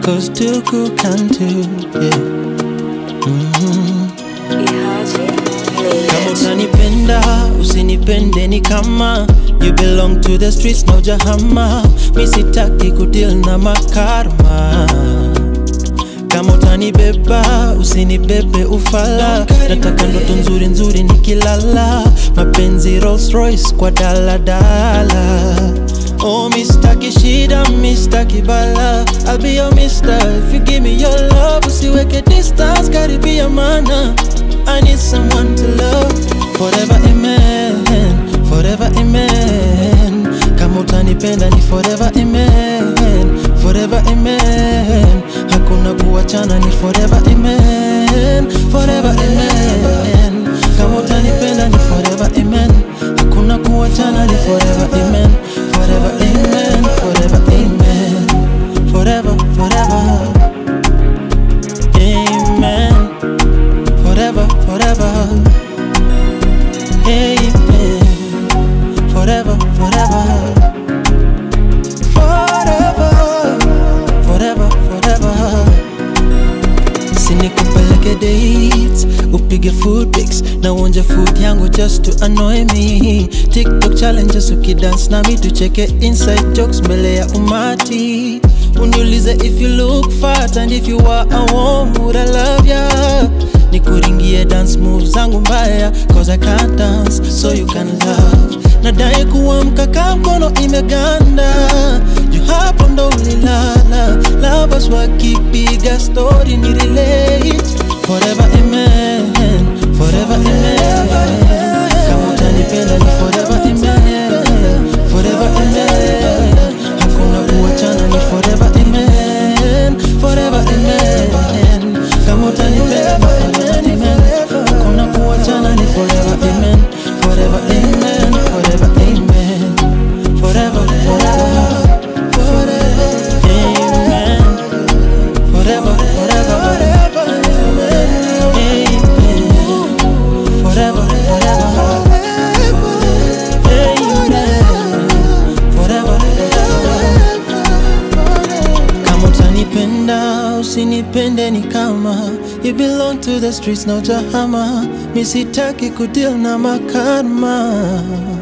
cause tuku can too, yeah. Mhm. Kama utanipenda usinipende ni kama You belong to the streets na ujahama Mi sitaki kudeal na makarma Kama utanibeba usinibebe ufala Nataka ndoto nzuri nzuri nikilala Mapenzi Rolls Royce kwa daladala Oh mistaki shida mistaki bala I'll be your mister if you give me your love Usiweke distance karibia mana I need someone to love Forever amen Forever amen Kama utanipenda ni forever amen Forever amen Hakuna kuachana ni forever amen Forever amen Kama utanipenda ni forever amen Hakuna kuachana ni forever amen Forever amen Forever amen Forever forever Amen Forever forever Amen Forever forever Forever Forever forever sinikupeleke dates upige food pics na uonje food yangu just to annoy me tiktok challenges ukidance nami tucheke inside jokes mbele ya umati uniulize if you look fat and if you are a warm would I love ya nikuringie dance moves zangu mbaya cause I can't dance so you can love nadai kuamka ka mkono imeganda juu hapo ndo ulilala lovers wakipiga story ni relate forever amen forever amen kama utanipenda ni forever amen forever amen hakuna kuachana ni forever amen forever amen kama utanipenda ni forever amen hakuna kuachana ni forever amen forever amen forever amen forever forever Amen. Forever, forever, Amen. Forever, forever, Amen. Forever, kama utanipenda usinipende ni kama you belong to the streets na ujahama mi sitaki kudeal na makarma